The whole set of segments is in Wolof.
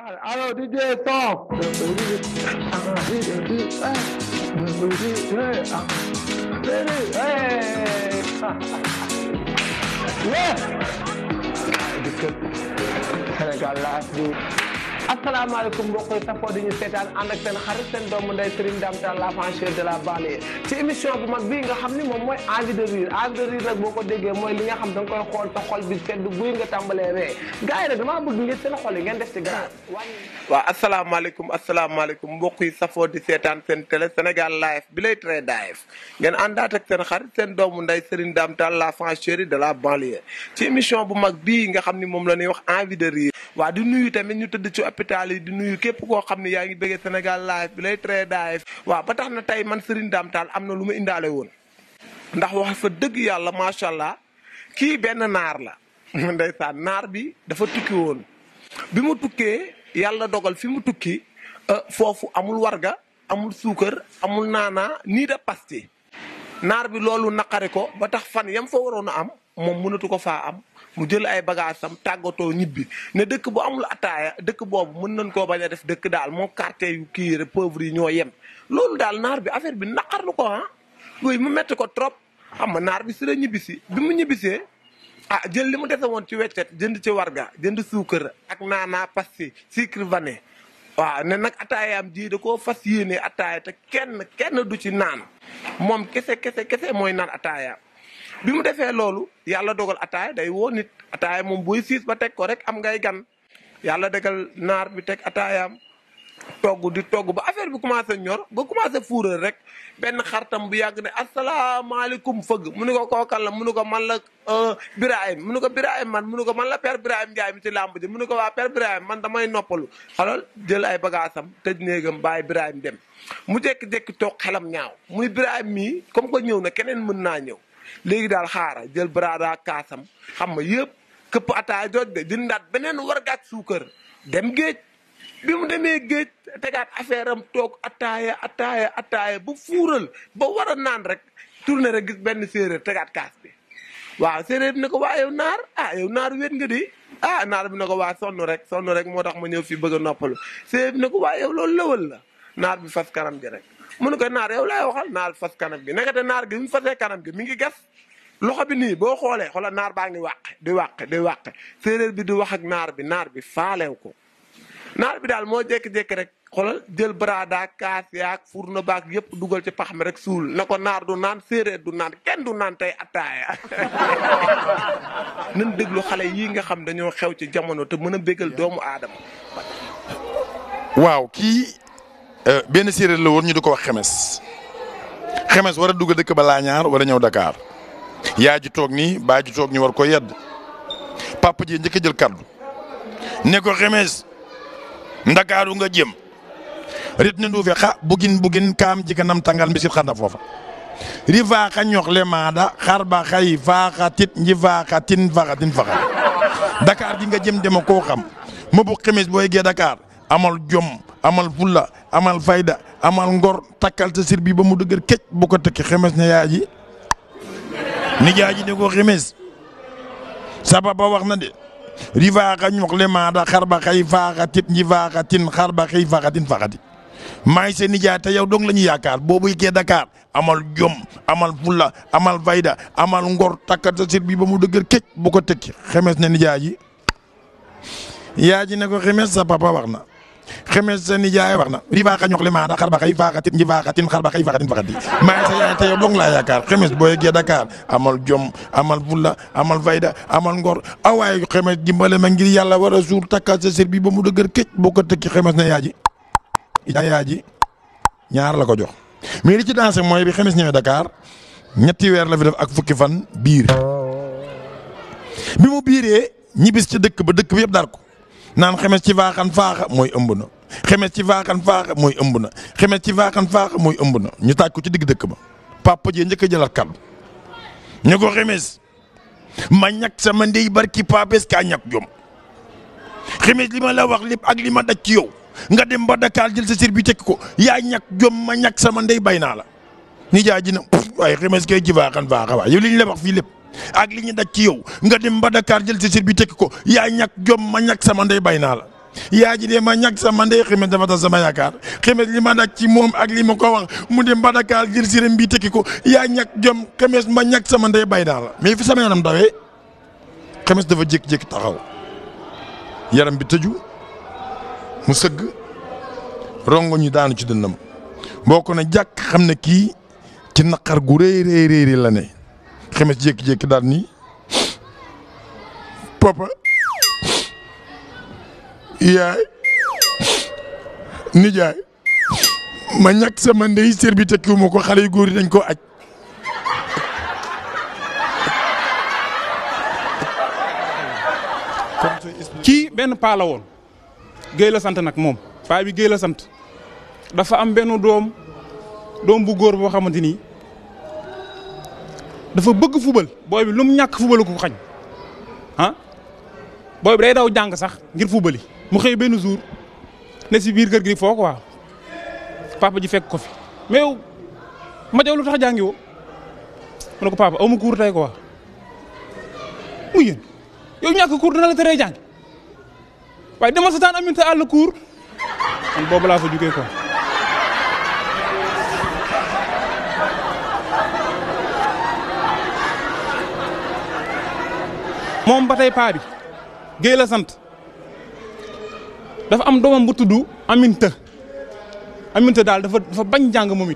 Allo DJ Top. Sénégal laas bi asalaamaaleykum mbokk yi safoo di ñu seetaan ànd ak seen xarit seen doomu ndey Serigne Dame Tall l'avanceur de la banlieue ci émission bu mag bii nga xam ni moom mooy envie de rire envie de rire nag boo ko déggee mooy li nga xam da nga koy xool sa xol bi sedd guy nga tàmbalee ree gars yi nag damaa bëgg ngeen seen xol yi ngeen def ci grand waaw asalaamaaleykum asalaamaaleykum mbokk yi safoo di seetaan seen télé Sénégal live bi lay très live ngeen àndaat ak seen xarit seen doomu ndey Serigne Dame Tall l'avanceur de la banlieue ci émission bu mag bii nga xam ni moom la ñuy wax envie de rire waaw di nuyu tamit ñu tëdd ci hôpital yi di nuyu képp koo xam ne yaa ngi bëggee Sénégal live bi lay très live waaw ba tax na tey man Serigne Dame Tall am na lu ma indaale woon ndax wax fa dëgg yàlla macha allah kii benn naar la ndeysaan naar bi dafa tukki woon bi mu tukkee yàlla dogal fi mu tukki foofu amul warga amul suukar amul naanaa nii da pasti naar bi loolu naqari ko ba tax fan yam fa waroon a am moom mënatu ko faa am mu jël ay bagages am tàggatoo ñibbi ne dëkk bu amul ataaya dëkk boobu mën nañ koo bañ a def dëkk daal moo quartier yu kii rek pauvre yi ñoo yem. loolu daal naar bi affaire bi naqarlu ko ah yooyu mu metti ko trop xam nga naar bi si la ñibbisi bi mu ñibbisee ah jël li mu dese woon ci weccet jënd ci warga jënd suukar ak naanaa pasti sucre vanné waaw ne nag ataayaam ji da koo fas yéene ataaya te kenn kenn du ci naan moom kese kese kese mooy naan ataaya. bi mu defee loolu yàlla dogal ataaya day woo nit ataaya moom booy siis ba teg ko rek am ngay gan yàlla degal naar bi teg ataayaam togg di togg ba affaire bi commencé ñor ba commencé fuural rek benn xartam bu yàgg ne asalaamaaleykum fëgg mu ne ko kookal la mu ne ko man la Birahim mu ne ko Birahim man mu ne ko man la père Birahim Ndiaye mi ci làmb ji mu ne ko waa père Birahim man damay noppalu xalal jël ay bagaasam tëj néegam bàyyi Birahim dem mu jékki-jékki toog xelam ñaaw muy Birahim mii comme que ñëw na keneen mën naa ñëw léegi daal xaara jël baraada kaasam xam nga yëpp këpp ataaya jot de dindaat beneen wargaat suukar dem géej bi mu demee géej tegaat affaire am toog ataaya ataaya ataaya ba fuural ba war a naan rek tourné rek gis benn séeréer tegaat kaas bi waaw séeréer bi ne ko waa yow naar ah yow naar wéet nga di ah naar bi ne ko waa sonn rek sonn rek moo tax ma ñëw fii bëgg a noppalu séeréer bi ne ko waa yow loolu lëwal la naar bi fas kanam ji rek mu ne ko naar yow laay waxal naar fas kanam gi nekkate naar gi bi mu fasee kanam gi mi ngi gas loxo bi nii boo xoolee xoolal naar baa ngi wàq di wàq di wàq séeréer bi di wax ak naar bi naar bi faalew ko naar bi daal moo jékki-jékki rek xoolal jël baraada kaas yaak furna baak yëpp dugal ci pax mi rek suul na ko naar du naan séeréer du naan kenn du naan tey attaaya nan déglu xale yii nga xam dañoo xew ci jamono te mën a bégal doomu aadama waaw kii benn séeréer la woon ñu di ko wax xemes xemes war a dugg dëkk ba laañaar wala ñëw Dakar yaa ji toog nii baa ji toog ñu war ko yedd papa ji njëkk a jël kaddu ne ko xemes ndakaaru nga jëm rit ne nduufe xa bugin bugin kaam jikanam tangal mbisit xanda foofa ri faaxa ñox le maada xar ba xay faaxa tit nji faaxa tin faxa tin faxa Dakar gi nga jëm dema koo xam ma bu xemes booy gee Dakar amal jom amal fulla amal fayda amal ngor takkal sa sir bi ba mu dëgër këj bu ko tëkki xemes ne yaa ji ni jaaji ne ko xemes sa papa wax na de ri faaxa ñox le maada xar ba xay faaxa tit nji faaxa tin xar ba xay faaxa tin faxati maay seen nijaay te yow dong la ñu yaakaar boobu kee Dakar amal jom amal fulla amal fayda amal ngor takkal sa sir bi ba mu dëgër këj bu ko tëkki xemes ne nijaay ji yaa ji ne ko xemes sa papa wax na xemes sa nijaay wax na ri faaxa ñox le maada xar ba xay faaxa tit nji faaxa tin xar ba xay faaxa tin faxati maay sa yaay te yow dong laa yaakaar xemes boo yeggee Dakar amal jom amal fulla amal fayda amal ngor awaay xemes dimbale ma ngir yàlla war a suur takkal sa sir bi ba mu dëgër këj boo ko tëkki xemes ne yaa ji yaa ji ñaar la ko jox mais li ci dansé mooy bi xemes ñëwee Dakar ñetti weer la fi def ak fukki fan biir bi mu biiree ñibis ci dëkk ba dëkk bi yëpp dar ko naan xemes ci faaxan faaxa mooy ëmb na xemes ci faaxan faaxa mooy ëmb na xemes ci faaxan faaxa mooy ëmb na ñu taaj ko ci digg dëkk ba papa jee njëkk a jëlaat kaddu ñu ko xemes ma ñàkk sama ndey barki papes kaa ñàkk jom xemes li ma la wax lépp ak li ma daj ci yow nga dem ba Dakar jël sa sir bi tekk ko yaa ñàkk jom ma ñàkk sama ndey bay naa la ni jaa ji na waaye xemes kay ci faaxan faaxa waay yow li ñu la wax fii lépp ak li ñu daj ci yow nga dem ba Dakar jël sa sir bi tekk ko yaa ñàkk jom ma ñàkk sama ndey bay naa la yaa ji de ma ñàkk sama ndey xemes dafa tax sama yaakaar xemes li ma daj ci moom ak li ma ko wax mu dem ba Dakar jël sirem bi tekki ko yaa ñàkk jom xemes ma ñàkk sama ndey bay naa la mais fi sama yaram dawee xemes dafa jékki-jékki taxaw yaram bi tëju mu sëgg rongo ñu daanu ci dënnam boo ko ne jàkk xam ne kii ci naqar gu rëy rëy rëy la ne xemes jékki-jékki daal nii papa yaay nijaay ma ñàkk sama ndey sër bi tekkiwu ma ko xale yu góor yi dañ ko aj kii benn paa la woon Guèye la sant nag moom paa bi Guèye la sant dafa am benn doom doom bu góor boo xamante ni dafa bëgg fubal booy bi lu mu ñàkk fubalu ko xañ ah booy bi day daw jàng sax ngir fubali mu xëy benn jour ne si biir kër gi foo quoi papa ji fekk ko fi mais yow ma jaw lu tax jàngi woo mu ne ko papa aw ma cours tey quoi mu yéen yow ñàkk cours dina la teree jàng waaye dama sataan aminta àll cours man boobu laa fa jugee quoi. moom ba tey paa bi Guèye la sant dafa am doomam bu tudd Aminta Aminta daal dafa dafa bañ jàng moom it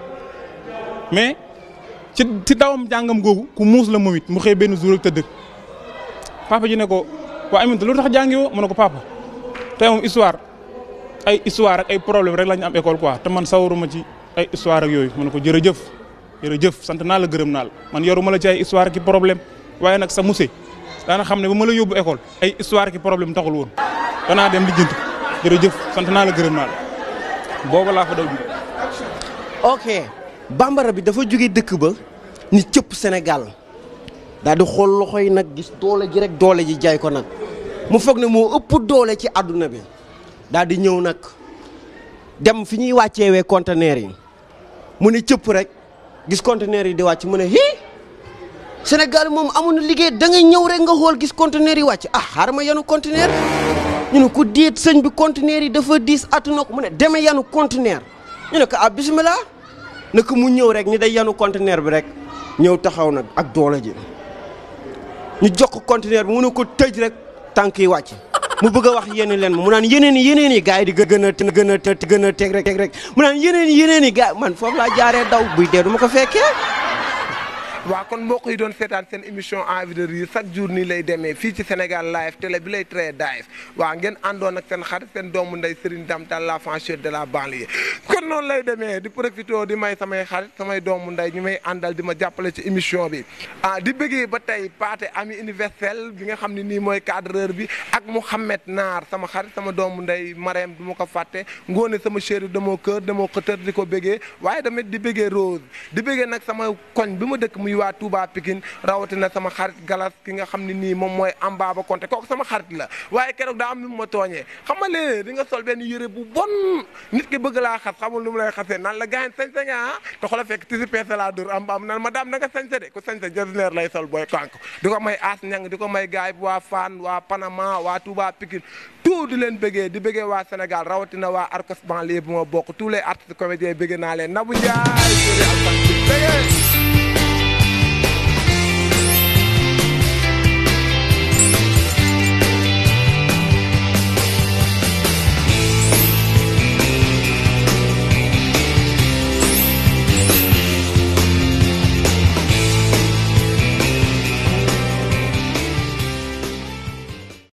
mais ci ci dawam jàngam googu ku muus la moom it mu xëy benn jour ak tëdd papa ji ne ko waa Aminta lu tax jàngi woo mu ne ko papa tey moom histoire ay histoire ak ay problème rek la ñu am école quoi te man sawaruma ci ay histoire ak yooyu mu ne ko jërëjëf jërëjëf sant naa la gërëm naa la man yoruma la ci ay histoire ki problème waaye nag sa musée daana xam ne ba ma la yóbbu école ay histoire ki problème taxul woon danaa dem lijjanti jërëjëf sant naa la gërëm naa la booba laa fa daw jóge ok bambara bi dafa jóge dëkk ba ni cëpp Sénégal daal di xool loxo yi nag gis doole ji rek doole ji jaay ko nag mu foog ne moo ëpp doole ci àdduna bi daal di ñëw nag dem fi ñuy wàcceewee conteneur yi mu ne cëpp rek gis conteneur yi di wàcc mu ne hii Sénégal moom amuñu liggéey da ngay ñëw rek nga xool gis conteneur yi wàcc ah xaaral ma yanu conteneur ñu ne ko déet sëñ bi conteneur yi dafa diis attuna ko mu ne deme yanu conteneur ñu ne ko ah bisimilah naka mu ñëw rek ni day yanu conteneur bi rek ñëw taxaw nag ak doole ji ñu jox ko conteneur bi mu ne ko tëj rek tànk yi wàcc mu bëgg a wax yeneen leen mu naan yeneen yi yeneen yi gars yi di gën a gën a gën a teg rek teg rek mu naan yeneen yi yeneen yi gars man foofu laa jaaree daw buy dee du ma ko fekkee waaw kon mbokk yi doon seetaan seen émission envie de rire chaque jour nii lay demee fii ci Sénégal live télé bi lay traité live waaw ngeen àndoon ak seen xarit seen doomu ndey Serigne Dame Tall la franchise de la banlieue kon noonu lay demee di profité di may samay xarit samay doomu ndey ñu may àndal di ma jàppale ci émission bi ah di bëggee ba tey Pathé ami universel bi nga xam ne nii mooy cadreur bi ak Mouhamed Naar sama xarit sama doomu ndey Marème du ma ko fàtte ngoone sama chéri damoo kër damoo xëtër di ko bëggee waaye tamit di bëggee Rose di bëggee nag sama koñ bi ma dëkk muy waa Touba Pikine rawatina sama xarit galas ki nga xam ne nii moom mooy Amba ba Konté kooku sama xarit la waaye keroog daa am nu mu ma tooñee xam nga léeg di nga sol benn yére bu bon nit ki bëgg laa xas xamul nu mu lay xasee naan la gaañ sañse nga ah te xoolal fekk tisi peese laa dur Amba am naan ma daam na nga sañse de ku sañse jasineer lay sol booy kànk di ko may aas ñang di ko may gaay bu waa Fann waa Panama waa Touba Pikine tout di leen bëggee di bëggee waa Sénégal rawatina waa Arcos banlieue bu ma bokk tous les artistes comédiens bëggee naa leen Nabou Ndiaye